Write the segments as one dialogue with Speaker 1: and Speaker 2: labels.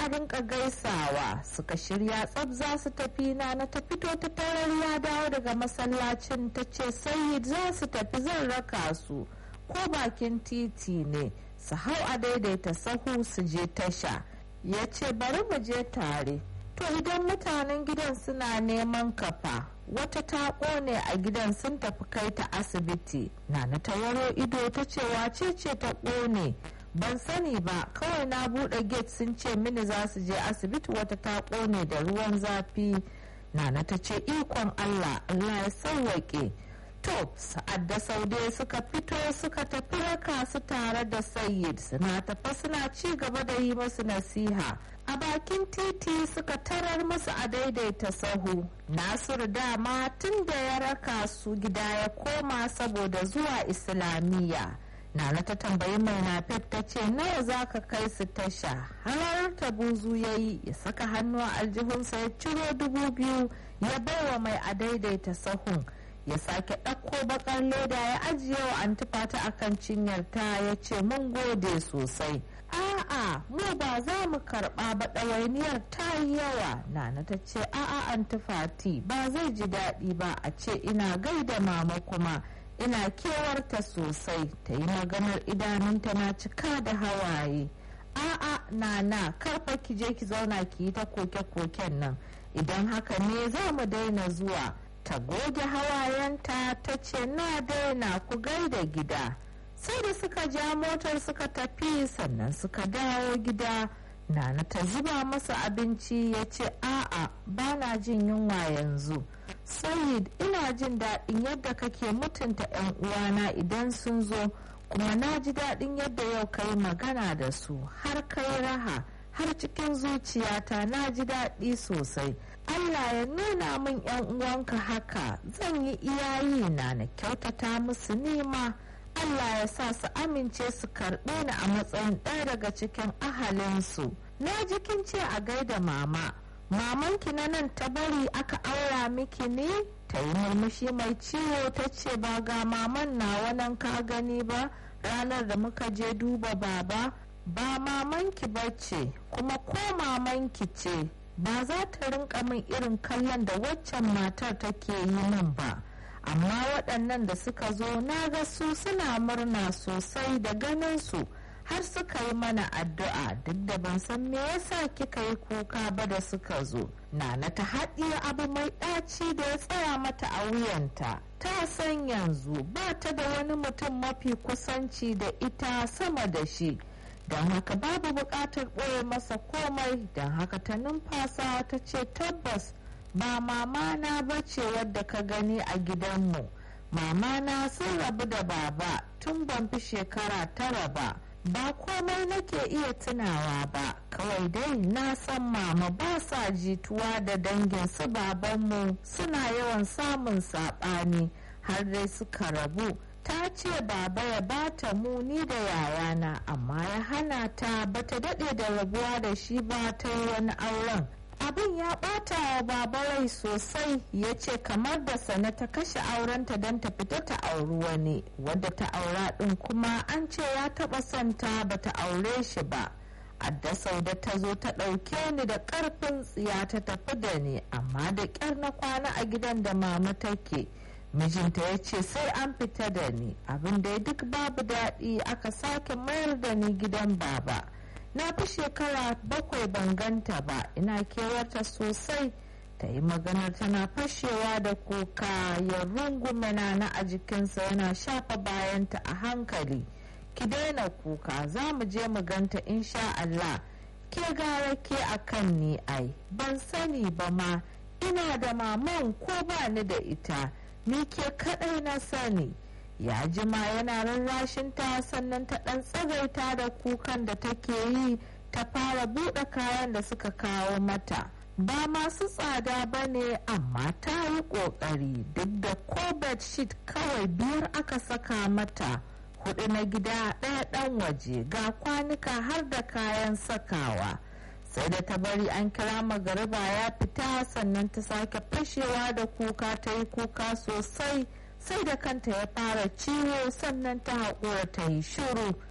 Speaker 1: a rinka gaisawa suka shirya tsab za su tafi na na ta fito ta tarar ya dawo daga masallacin ta ce sayid za su tafi zan raka su ko bakin titi ne su hau a daidaita sahu su je tasha ya ce bari mu je tare to idan mutanen gidan suna neman kafa wata ta kone a gidan sun tafi kai ta asibiti na na tawaro ido ta ce wace ce ta kone ban sani ba kawai na bude gate sun ce mini za su je asibiti wata ta kone da ruwan zafi nana ta ce ikon allah allah ya sauwaƙe to sa'ad da saude suka fito suka tafi raka su tare da sayyid suna tafa suna ci gaba da yi masu nasiha a bakin titi suka tarar musu a daidaita sahu nasiru dama tun da ya raka su gida ya koma saboda zuwa islamiyya Nana ta tambayi mai nafef ta ce nawa za ka kai su tasha har ta buzu ya yi ya saka hannu a aljihunsa ya ciro dubu biyu ya baiwa mai a daidaita sahun ya sake ɗauko bakar leda ya ajiye wa antifata a kan cinyarta ya ce mun gode sosai a'a mu ba za mu karɓa ba ɗawainiyar ta yi yawa nana ta ce a'a antifati ba zai ji daɗi ba a ce ina gaida mama kuma ina kewarta sosai ta yi maganar idanunta na cika da hawaye a'a nana karfa ki je ki zauna ki yi ta koke-koken nan idan haka ne za mu daina zuwa ta goge hawayenta ta ce na daina ku gaida gida sai da suka ja motar suka tafi sannan suka dawo gida nana ta zuba masa abinci ya ce a'a ba na jin yunwa yanzu sayid ina jin daɗin yadda kake mutunta 'yan uwana idan sun zo kuma na ji daɗin yadda yau ka yi magana da su har kai raha har cikin zuciyata na ji daɗi sosai allah ya nuna min 'yan uwanka haka zan yi iyayi na na kyautata musu nima allah ya sa su amince su karɓe ni a matsayin ɗaya daga cikin ahalinsu na jikin ce a gaida mama mamanki na nan ta bari aka aura miki ne ta yi murmushi mai ciwo ta ce ba ga maman nawa nan ka gani ba ranar da muka je duba baba ba mamanki ba ce kuma ko mamanki ce ba za ta rinka min irin kallon da waccan matar take yi min ba amma waɗannan da suka zo na ga su suna murna sosai da ganin su har suka yi mana addu'a duk da ban san me yasa kika yi kuka ba da suka zo nana ta haɗiye abu mai ɗaci da ya tsaya mata a wuyanta ta san yanzu ba ta da wani mutum mafi kusanci da ita sama da shi don haka babu buƙatar ɓoye masa komai don haka ta numfasa ta ce tabbas ba mama na bace wadda ka gani a gidanmu mama na sun rabu da baba tun ban fi shekara tara ba ba komai nake iya tunawa ba kawai dai na san mama ba sa jituwa da dangin su babanmu suna yawan samun saɓani har dai suka rabu ta ce baba ya bata muni da yayana amma ya hana ta bata daɗe da rabuwa da shi ba ta yi wani auren abin ya ɓata wa baba rai sosai ya ce kamar da sana ta kashe aurenta don ta fita ta auri wani wadda ta aura ɗin kuma an ce ya taɓa son ta bata aure shi ba adda sauda ta zo ta ɗauke ni da ƙarfin tsiya ta tafi da ni amma da ƙyar na kwana a gidan da mama take mijinta ya ce sai an fita da ni abin da duk babu daɗi aka sake mayar da ni gidan baba na fi shekara bakwai ban ganta ba ina kewarta sosai ta yi maganar tana fashewa da kuka ya rungume na a jikinsa yana shafa bayanta a hankali ki daina kuka za mu je mu ganta insha Allah ke gara ke a kan ni ai ban sani ba ma ina da maman ko ba ni da ita ni ke kaɗai na sani ya jima yana rarrashin ta sannan ta ɗan tsagaita da kukan da take yi ta fara buɗe kayan da suka kawo mata ba masu tsada ba ne amma ta yi ƙoƙari duk da ko bedsheet kawai biyar aka saka mata hudu na gida ɗaya ɗan waje ga kwanuka har da kayan sakawa sai da ta bari an kira magariba ya fita sannan ta sake fashewa da kuka ta yi kuka sosai sai da kanta ya fara ciwo sannan ta haƙura ta yi shiru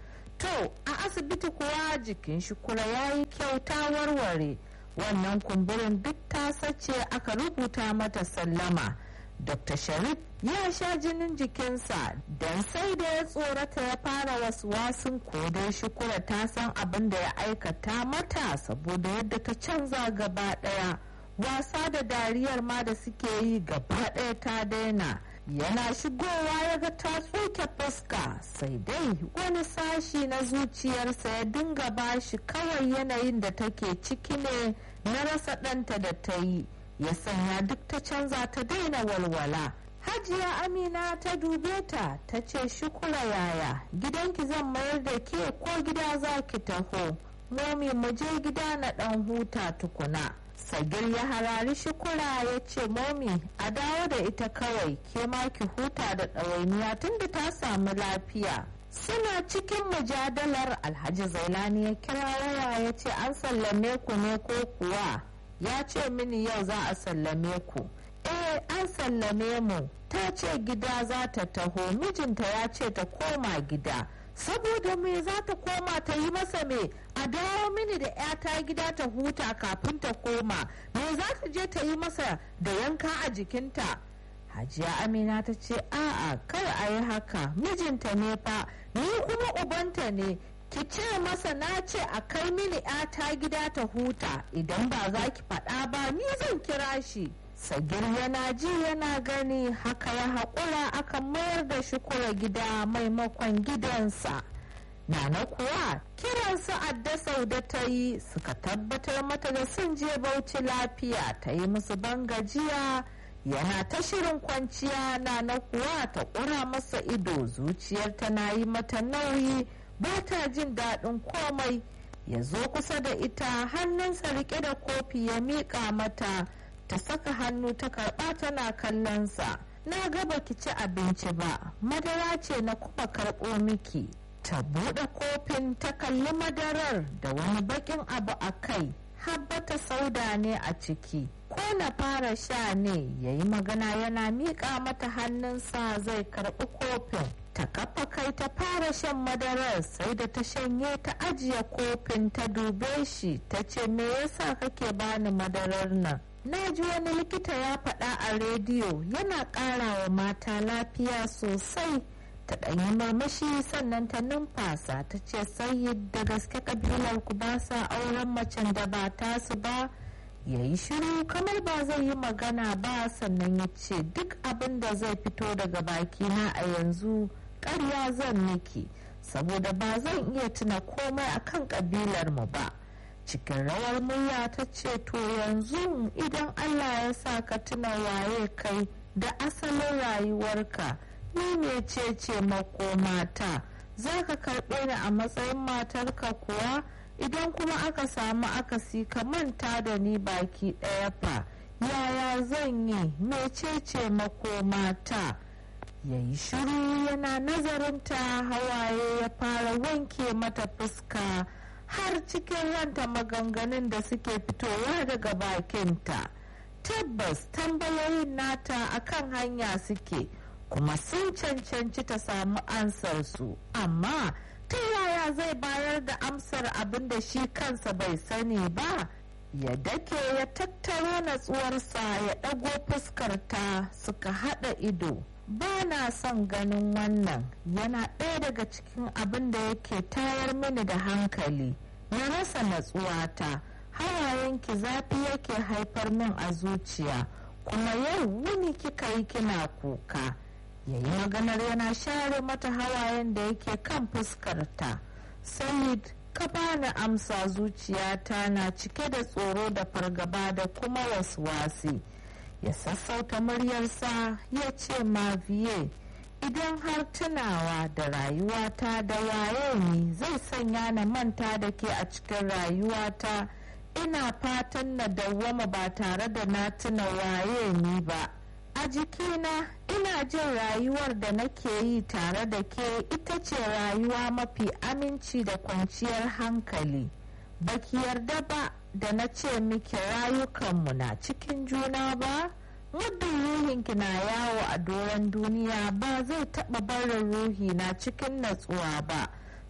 Speaker 1: to a asibiti kuwa jikin shukura ya yi kyauta warware wannan kumburin duk ta sace aka rubuta mata sallama dr sharif ya sha jinin jikinsa don sai da ya tsorata ya fara wasu wasun kodai shukura ta san abin da ya aikata mata saboda yadda ta canza gaba daya wasa da dariyar ma da suke yi gaba daya ta daina yana shigowa ya ga ta tsoke fuska sai dai wani sashi na zuciyarsa ya dinga bashi kawai yanayin da take ciki ne na rasa ɗanta da ta yi ya sanya duk ta canza ta daina walwala hajiya amina ta dube ta ta ce shukura yaya gidanki zan mayar da ke ko gida za ki taho momi mu je gida na ɗan huta tukuna sagir ya harari shukura ya ce momi a dawo da ita kawai ke ma ki huta da ɗawainiya tunda ta samu lafiya suna cikin mujadalar alhaji zailani ya kira waya ya ce an sallame ku ne ko kuwa ya ce mini yau za a sallame ku eh an sallame mu ta ce gida za ta taho mijinta ya ce ta koma gida saboda me za ta koma ta yi masa me a dawo mini da 'yata gida ta huta kafin ta koma me za ta je ta yi masa da yanka a jikinta hajiya amina ta ce a'a kar a yi haka mijinta ne fa ni kuma ubanta ne ki ce masa na ce a kai mini 'yata gida ta huta idan ba za ki faɗa ba ni zan kira shi sagir yana ji yana gani haka ya haƙura aka mayar da shukura gida maimakon gidansa nana kuwa kiransu adda sauda ta yi suka tabbatar mata da sun je bauchi lafiya ta yi musu bangajiya yana ta shirin kwanciya nana kuwa ta ƙura masa ido zuciyar tana yi mata nauyi ba ta jin daɗin komai ya zo kusa da ita hannunsa rike da kofi ya miƙa mata ta saka hannu ta karɓa tana kallonsa na gaba ki ci abinci ba madara ce na kuma karɓo miki ta buɗe kofin ta kalli madarar da wani baƙin abu a kai habbata sauda ne a ciki ko na fara sha ne ya yi magana yana miƙa mata hannunsa zai karɓi kofin ta kafa kai ta fara shan madarar sai da ta shanye ta ajiye kofin ta dube shi ta ce me yasa kake bani madarar nan na ji wani likita ya faɗa a rediyo yana ƙara wa mata lafiya sosai ta ɗanyi murmushi sannan ta numfasa ta ce sai da gaske ƙabilar ku ba sa auren macen da ba tasu ba ya yi shiru kamar ba zai yi magana ba sannan ya ce duk abin da zai fito daga bakina a yanzu ƙarya zan miki saboda ba zan iya tuna komai akan ƙabilar mu ba cikin rawar murya ta ce to yanzu idan allah ya sa ka tuna waye kai da asalin rayuwarka ni ne ce ce makomata za ka karɓe ni a matsayin matarka kuwa idan kuma aka samu akasi ka manta da ni baki ɗaya fa yaya zan yi mecece makomata ya yi shiru yana nazarinta hawaye ya fara wanke mata fuska har cikin ranta maganganun da suke fitowa daga bakinta tabbas tambayoyin nata akan hanya suke kuma sun cancanci ta samu ansarsu amma ta yaya zai bayar da amsar abin da shi kansa bai sani ba ya dake ya tattaro natsuwarsa ya ɗago fuskarta suka haɗa ido ba na son ganin wannan yana ɗaya daga cikin abin da yake tayar mini da hankali na rasa natsuwata hawayenki zafi yake haifar min a zuciya kuma yau wuni kika yi kina kuka ya yi maganar yana share mata hawayen da yake kan fuskarta sayid ka bani amsa zuciyata na cike da tsoro da fargaba da kuma wasi ya sassauta muryarsa ya ce maviye idan har tunawa da rayuwata da waye ni zai sanya na manta da ke a cikin rayuwata ina fatan na dawwama ba tare da na tuna waye ni ba a jikina ina jin rayuwar da nake yi tare da ke ita ce rayuwa mafi aminci da kwanciyar hankali baki yarda ba da na ce miki rayukanmu na cikin juna ba muddin ruhinki na yawo a doron duniya ba zai taɓa barin ruhi na cikin natsuwa ba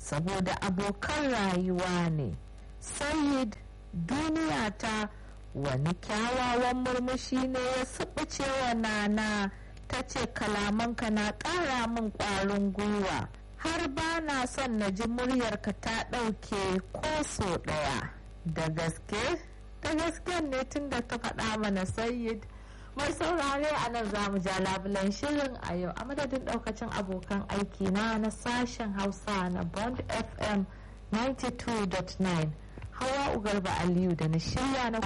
Speaker 1: saboda abokan rayuwa ne sayid duniya ta wani kyawawan murmushi ne ya suɓuce wa nana ta ce kalamanka na ƙara min ƙwarin gwiwa har ba na son na ji muryarka ta ɗauke ko so ɗaya da gaske da gaske ne tun da ta faɗa mana sayid mai saurare a nan za mu ja labulan shirin a yau a madadin ɗaukacin abokan aiki na na sashen hausa na bond fm 92.9 hawa ugarba aliyu da na shirya na